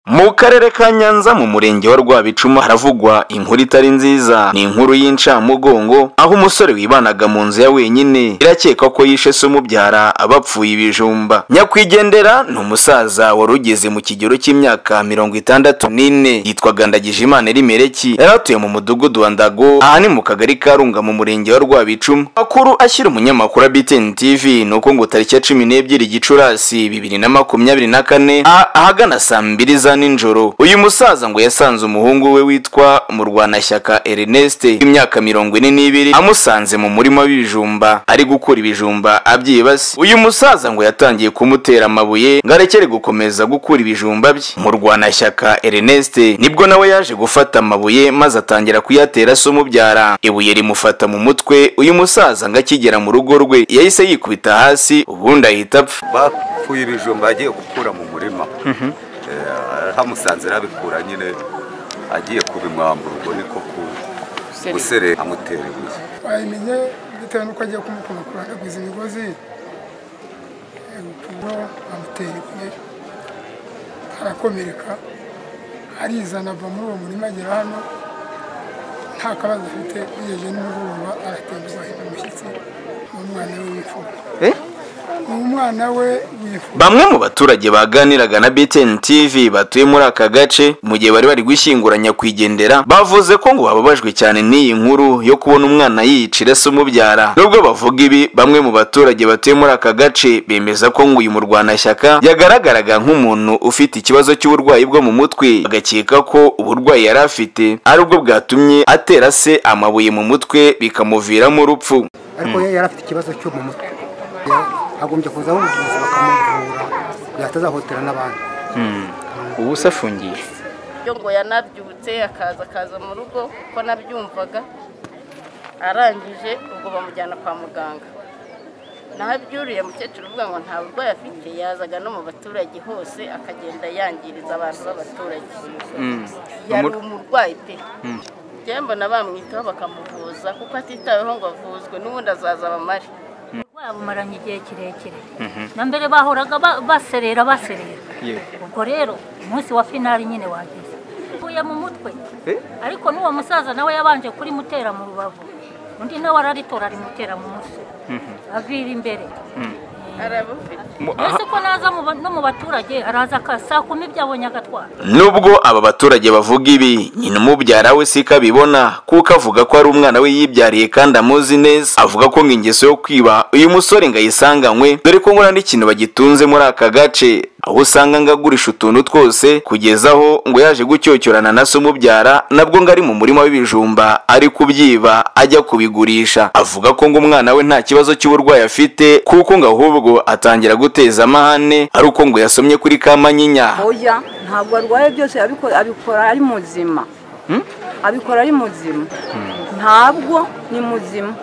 Mu karere ka Nyanza mu murenge wa Rwabicuma haravugwa inkuru itari nziza ni inkuru y'incamugongo aho umusore wibanaga mu nzu ya wenyine irakekwa ko yishe se umubyara abapfuye ibijumba nyakwigendera ni umusaza wari ugeze mu kigero cy'imyaka mirongo itandatu n'ine yitwaga Ndagijimana Erimereki yari atuye mu mudugudu wa Ndago ahani mu kagari ka Runga mu murenge wa Rwabicuma makuru ashyira umunyamakuru wa BTN TV nuko ngo tariki ya cumi n'ebyiri Gicurasi bibiri na makumyabiri na kane ah- ahagana saa mbiri za nijoro uyu musaza ngo yasanze umuhungu we witwa murwanashyaka Ernest w'imyaka mirongo ine n'ibiri amusanze mu murima w'ibijumba ari gukura ibijumba abyibase uyu musaza ngo yatangiye kumutera amabuye ngo arekere gukomeza gukura ibijumba bye murwanashyaka Ernest nibwo nawe yaje gufata amabuye maze atangira kuyatera se umubyara ibuye rimufata mu mutwe uyu musaza ngo akigera mu rugo rwe yahise yikubita hasi ubundi ahita apfa bapfuye ibijumba agiye gukura mu murima Eh, hamusanze arabikura nyine agiye kubimwambura ubwo niko ku- guserera amutera ibuye twayimenye bitewe n'uko agiye kumukomokura agaguza imigozi ubwo bamutera ibuye arakomereka arizana ava muri uwo murima agera hano nta kabazo afite bigeje nimugoroba aratembuza ahinda umushyitsi ni umwana we w'imfura ni umwana we w'imfura Bamwe mu baturage baganiraga na BTN TV batuye muri aka gace mu gihe bari bari gushyingura nyakwigendera bavuze ko ngo bababajwe cyane n'iyi nkuru yo kubona umwana yiyicira se umubyara nubwo bavuga ibi bamwe mu baturage batuye muri aka gace bemeza ko ngo uyu murwanashyaka yagaragaraga nk'umuntu ufite ikibazo cy'uburwayi bwo mu mutwe bagakeka ko uburwayi yari afite ari bwo bwatumye atera se amabuye mu mutwe bikamuviramo urupfu ariko yari afite ikibazo cyo mu mutwe Ya- agombye kuza aho umuvuzi bakamuvura yatazahotera n'abandi ubu se afungiye yo ngo yanabyutse akaza akaza mu rugo ko nabyumvaga arangije ubwo bamujyana kwa muganga naho abyuriye mukecuru uvuga ngo nta burwayi afite yazaga no mu baturage hose akagenda yangiriza abantu b'abaturage yari umurwayi pe njyewe mbona bamwitaho bakamuvuza kuko atitaweho ngo avuzwe n'ubundi azaza bamare babumaranye igihe kirekire na mbere bahoraga ba- baserera baserera ubwo rero umunsi wa finali nyine wageze uvuye mu mutwe ariko n'uwo musaza nawe yabanje kurimutera mu rubavu undi nawe araritora arimutera mu mutwe avira imbere arabufite mbese ko naza mu ba- no mu baturage araza aka- saa kumi byabonye agatwara Nubwo aba baturage bavuga ibi, nyina umubyara we siko abibona kuko avuga ko ari umwana we yibyariye kandi amuzi neza. Avuga ko nk'ingeso yo kwiba uyu musore ngo ayisanganywe dore ko ngo n'ikintu bagitunze muri aka gace aho usanga ngo agurisha utuntu twose kugeza aho ngo yaje gucyocyorana na se umubyara nabwo ngo ari mu murima w'ibijumba ari kubyiba ajya kubigurisha avuga ko ngo umwana we nta kibazo cy'uburwayi afite kuko ngo ahubwo atangira guteza amahane ari uko ngo yasomye kuri kamanyinya oya ntabwo arwaye byose abiko- abikora ari muzima abikora ari muzima ntabwo ni muzima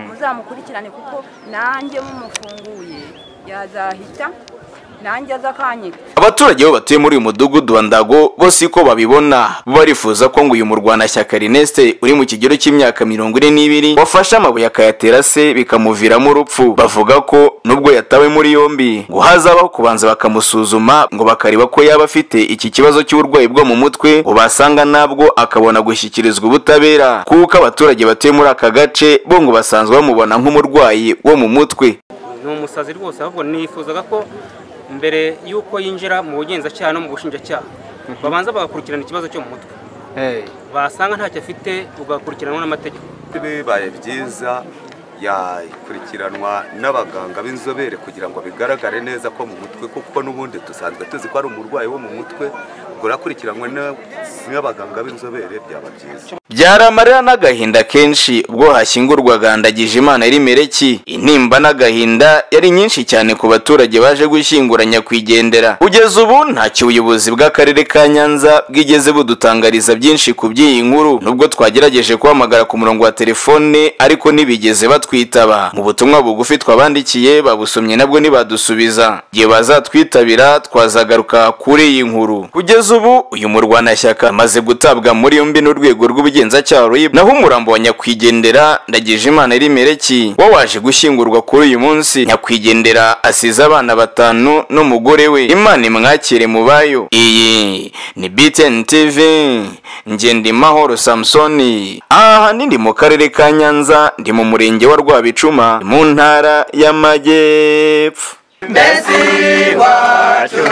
muzamukurikirane kuko nanjye mumufunguye yazahita nanjye azakanyika Abaturage bo batuye muri uyu mudugudu wa Ndago bo siko babibona barifuza ko ngo uyu murwanashyaka Ernest uri mu kigero cy'imyaka mirongo ine n'ibiri wafashe amabuye akayatera se bikamuviramo urupfu bavuga ko nubwo yatawe muri yombi ngo hazabaho kubanza bakamusuzuma ngo bakareba ko yaba afite iki kibazo cy'uburwayi bwo mu mutwe ngo basanga nabwo akabona gushyikirizwa ubutabera kuko abaturage batuye muri aka gace bo ngo basanzwe bamubona nk'umurwayi wo mu mutwe ni umusazi rwose ahubwo nifuzaga ko mbere y'uko yinjira mu bugenzacyaha no mu bushinjacyaha babanza bagakurikirana ikibazo cyo mu mutwe basanga ntacyo afite ugakurikiranwa n'amategeko bibaye byiza yakurikiranwa n'abaganga b'inzobere kugira ngo bigaragare neza ko mu mutwe kuko n'ubundi dusanzwe tuzi ko ari umurwayi wo mu mutwe ngo urakurikiranwe na- n'abaganga b'inzobere byaba byiza byaramarira n'agahinda kenshi ubwo hashyingurwaga Ndagijimana Erimereki intimba n'agahinda yari nyinshi cyane ku baturage baje gushyingura nyakwigendera kugeza ubu ntacyo ubuyobozi bw'akarere ka Nyanza bwigeze budutangariza byinshi ku by'iyi nkuru nubwo twagerageje kuhamagara ku murongo wa telefone ariko ntibigeze batwitaba mu butumwa bugufi twabandikiye babusomye nabwo ntibadusubiza igihe bazatwitabira twazagaruka kuri iyi nkuru kugeza ubu uyu murwanashyaka y'imyaka amaze gutabwa muri yombi n'urwego rw'ubugenzacyaha RIB naho umurambo wa nyakwigendera Ndagijimana Rimereki wo waje gushyingurwa kuri uyu munsi nyakwigendera asize abana batanu n'umugore we Imana imwakire mu bayo iyi ni BTN TV Ngendimahoro Samsoni aha nindi mu karere ka Nyanza ndi mu murenge wa Rwabicuma mu ntara y'Amajyepfo Mbesi wacu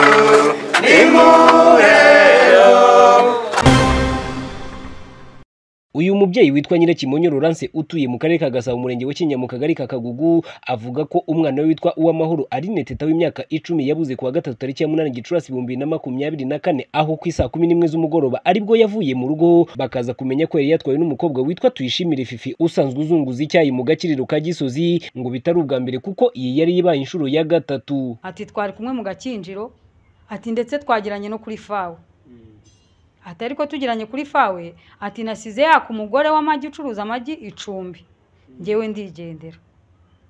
nimurero uyu mubyeyi witwa nyirakimonyo Laurence utuye mu karere ka gasabo umurenge wa kinya mu kagari ka kagugu avuga ko umwana we witwa uwamahoro arinete teta w'imyaka icumi yabuze kuwa gatatu tariki ya munani gicurasi ibihumbi bibiri na makumyabiri na kane aho ku isaa kumi n'imwe z'umugoroba aribwo yavuye mu rugo bakaza kumenya ko yari yatwawe n'umukobwa witwa tuyishimire fifi usanzwe uzunguza icyayi mu gakiriro ka gisozi ngo bitari ubwa mbere kuko iyi yari ibaye inshuro ya gatatu ati twari kumwe mu gakinjiro ati ndetse twagiranye no kuri fawe ati ariko tugiranye kuri fawe ati nasize yaka umugore w'amagi ucuruza amagi icumbi ngewe ndigendera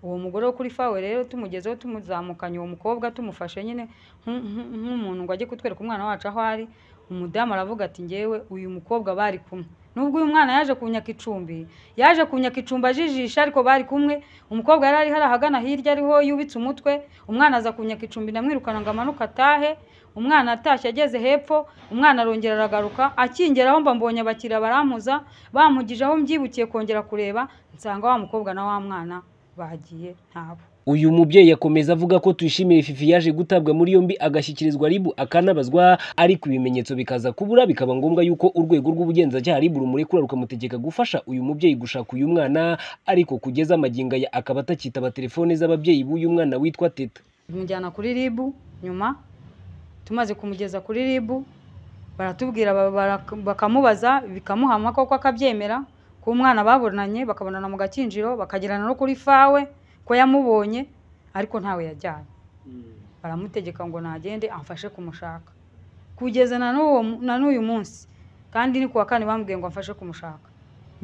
uwo mugore wo kuri fawe rero tumugezeho tumuzamukanye uwo mukobwa tumufashe nyine nk- nk- nk'umuntu ngo ajye kutwereka umwana wacu aho ari umudamu aravuga ati ngewe uyu mukobwa bari kumwe nubwo uyu mwana yaje kunyaka icumbi yaje kunyaka icumbi ajijisha ariko bari kumwe umukobwa yari ari hari ahagana hirya ariho yubitse umutwe umwana aza kunyaka icumbi ndamwirukana ngo amanuke atahe umwana atashye ageze hepfo umwana arongera aragaruka akingeraho mba mbonye abakiriya barampuza bampugije aho mbyibukiye kongera kureba nsanga wa mukobwa na wa mwana bagiye ntabo uyu mubyeyi yakomeza avuga ko tuyishimiye fifi yaje gutabwa muri yombi agashyikirizwa ribu akanabazwa ariko ibimenyetso bikaza kubura bikaba ngombwa yuko urwego rw'ubugenzacyaha ribu rumurekura rukamutegeka gufasha uyu mubyeyi gushaka uyu mwana ariko kugeza amagingo aya akaba atakitaba telefone z'ababyeyi b'uyu mwana witwa teta tumujyana kuri ribu nyuma tumaze kumugeza kuri ribu baratubwira ba- bara- bakamubaza bikamuhama koko akabyemera ko umwana babonanye bakabonana mu gakinjiro bakagirana no kuri fawe ko yamubonye ariko ntawe yajyanye baramutegeka ngo nagende amfashe kumushaka kugeza na n'uwo na n'uyu munsi kandi ni ku wa kane bambwiye ngo amfashe kumushaka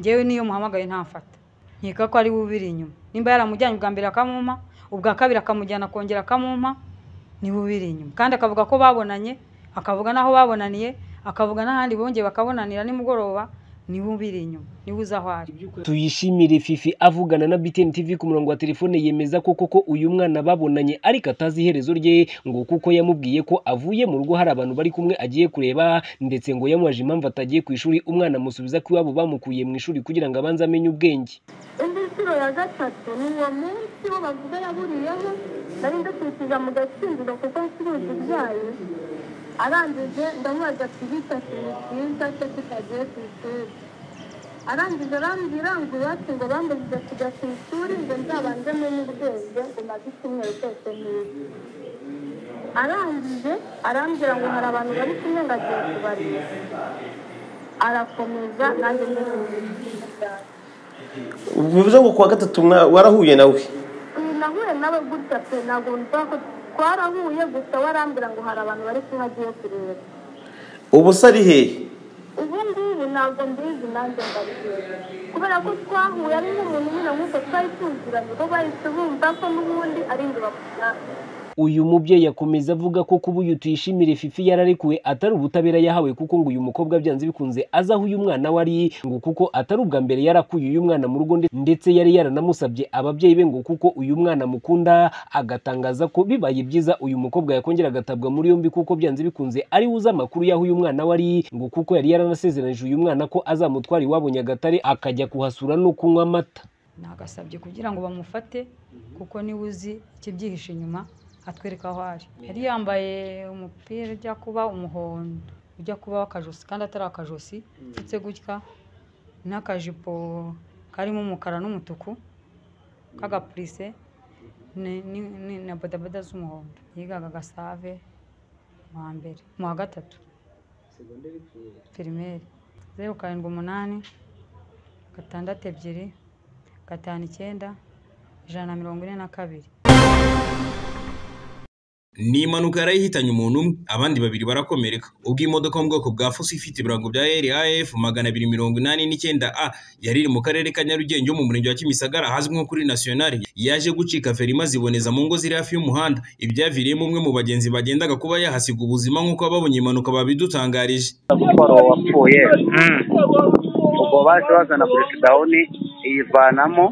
ngewe niyo muhamagaye ntamfata nkeka ko ari we ubiri inyuma nimba yaramujyanye ubwa mbere akamumpa ubwa kabiri akamujyana akongera akamumpa niwe ubiri inyuma kandi akavuga ko babonanye akavuga n'aho babonaniye akavuga n'ahandi bongeye bakabonanira nimugoroba niwe ubiri inyuma niwe uzi aho ari tuyishimire fifi avugana na btn tv ku murongo wa telefone yemeza ko koko uyu mwana babonanye ariko atazi iherezo rye ngo kuko yamubwiye ko avuye mu rugo hari abantu bari kumwe agiye kureba ndetse ngo yamubaje impamvu atagiye ku ishuri umwana amusubiza ko iwabo bamukuye mu ishuri kugira ngo abanze amenye ubwenge indi nshuro ya gatatu ni uwo munsi wo bavuga yaburiyeho nari ndakurikiza mu gatsindiro kuko ncuruza ibyayi arangije ndamubaza ati bita ikintu cyiza cyo tutagiye ku ishuri arangije arambwira ngo iwacu ngo bambujije kujya ku ishuri ngo nzabanze menye ubwenge ngo maze icyumweru cyose ntize arangije arambwira ngo hari abantu bari kumwe ngo agiye kubareba arakomeza nanjye ndetse bivuze ngo kuwa gatatu mwa- warahuye nawe Uyu nahuye nawe gutya pe ntabwo nza ko twarahuye gusa warambwira ngo hari abantu bari kumwe agiye kureba ubu se ari hehe ubu ngubu ntabwo mbizi nanjye ndabireba kubera ko twahuye ari nk'umuntu nyine nk'uko twari tuziranye bo bahise bumva ko n'ubundi ari inzu bakunana uyu mubyeyi yakomeza avuga ko kuba uyu tuyishimire fifi yararekuwe atari ubutabera yahawe kuko ngo uyu mukobwa byanze bikunze azi aho uyu mwana we ari ngo kuko atari ubwa mbere yarakuye uyu mwana mu rugo nde- ndetse yari yaranamusabye ababyeyi be ngo kuko uyu mwana amukunda agatangaza ko bibaye byiza uyu mukobwa yakongera agatabwa muri yombi kuko byanze bikunze ari we uzi amakuru y'aho uyu mwana we ari ngo kuko yari yaranasezeranije uyu mwana ko azamutwara iwabo nyagatare akajya kuhasura no kunywa amata nagasabye kugira ngo bamufate kuko niwe uzi ikibyihishe inyuma atwereka aho ari yari yambaye umupira ujya kuba umuhondo ujya kuba w'akajosi kandi atari akajosi ndetse gutya n'akajipo karimo umukara n'umutuku k'agapurise ni- ni- ni- na bodaboda z'umuhondo yigaga gasave mu wa mbere mu wa gatatu pirimeri zeru karindwi umunani gatandatu ebyiri gatanu icyenda ijana na mirongo ine na kabiri ni impanuka yarayihitanye umuntu umwe abandi babiri barakomereka ubwo imodoka yo mu bwoko bwa fuso ifite ibirango bya raf magana abiri mirongo inani n'icyenda a yari iri mu karere ka nyarugenge mu murenge wa kimisagara ahazwi nko kuri nasiyonari yaje gucika feri imaze iboneza mu ngo ziri hafi y'umuhanda ibyaviriyemo umwe mu bagenzi bagendaga kuba yahasiga ubuzima nk'uko ababonye impanuka babidutangarije umutwaro wapfuye ubwo baje bazana burekidawuni iyivanamo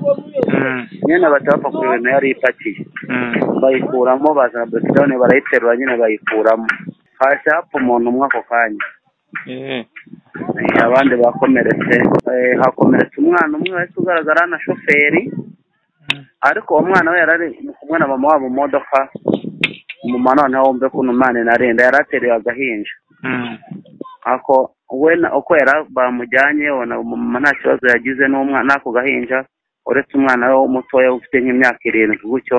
nyine batapfa kureba nayo yari ipakiye bayikuramo bazana burekidawuni barayiterura nyine bayikuramo hasi hapfa umuntu umwe ako kanya Eh, abandi bakomeretse Eh, hakomeretse umwana umwe wahise ugaragara na shoferi ariko uwo mwana we yarari kumwe na mama wabo mu modoka mama noneho wumve ko uno mwana inarinda yari ateruye agahinja ako we na- uko yari bamujyanye ubona mama nta kibazo yagize n'umwana n'ako gahinja uretse umwana we mutoya ufite nk'imyaka irindwi gutyo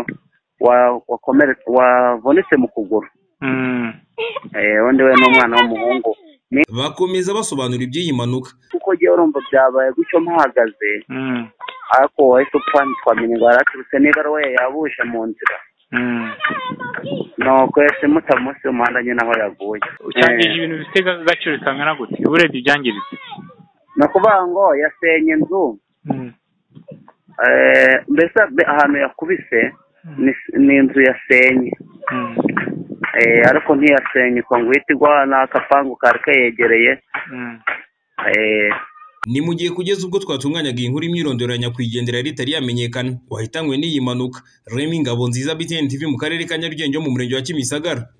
wa- wakomeretse- wavunitse mu kuguru Eh, undi we n'umwana w'umuhungu bakomeza basobanura iby'iyi mpanuka kuko jyewe urumva byabaye gutyo mpahagaze ariko wahise upfa twamenya ngo yaraturutse n'ibaruwa yabuje mu nzira nuko yahise mutamusi umuhanda nyine aho yaguye cyangije Eh, ibintu bifite agaciro kangana gute urebye ibyangiritse ni ukuvuga ngo yasenye inzu Eh, mbese be- ahantu yakubise ni- ni inzu yasenye Eh, ariko ntiyasenye uko ngo uhite igwa ni akapangu kari kayegereye Eh, ni mu gihe kugeza ubwo twatunganyaga iyi nkuru imyirondoro ya nyakwigendera yari itari yamenyekana wahitanywe n'iyi mpanuka remi ngabo nziza btn tv mu karere ka nyarugenge yo mu murenge wa kimisagara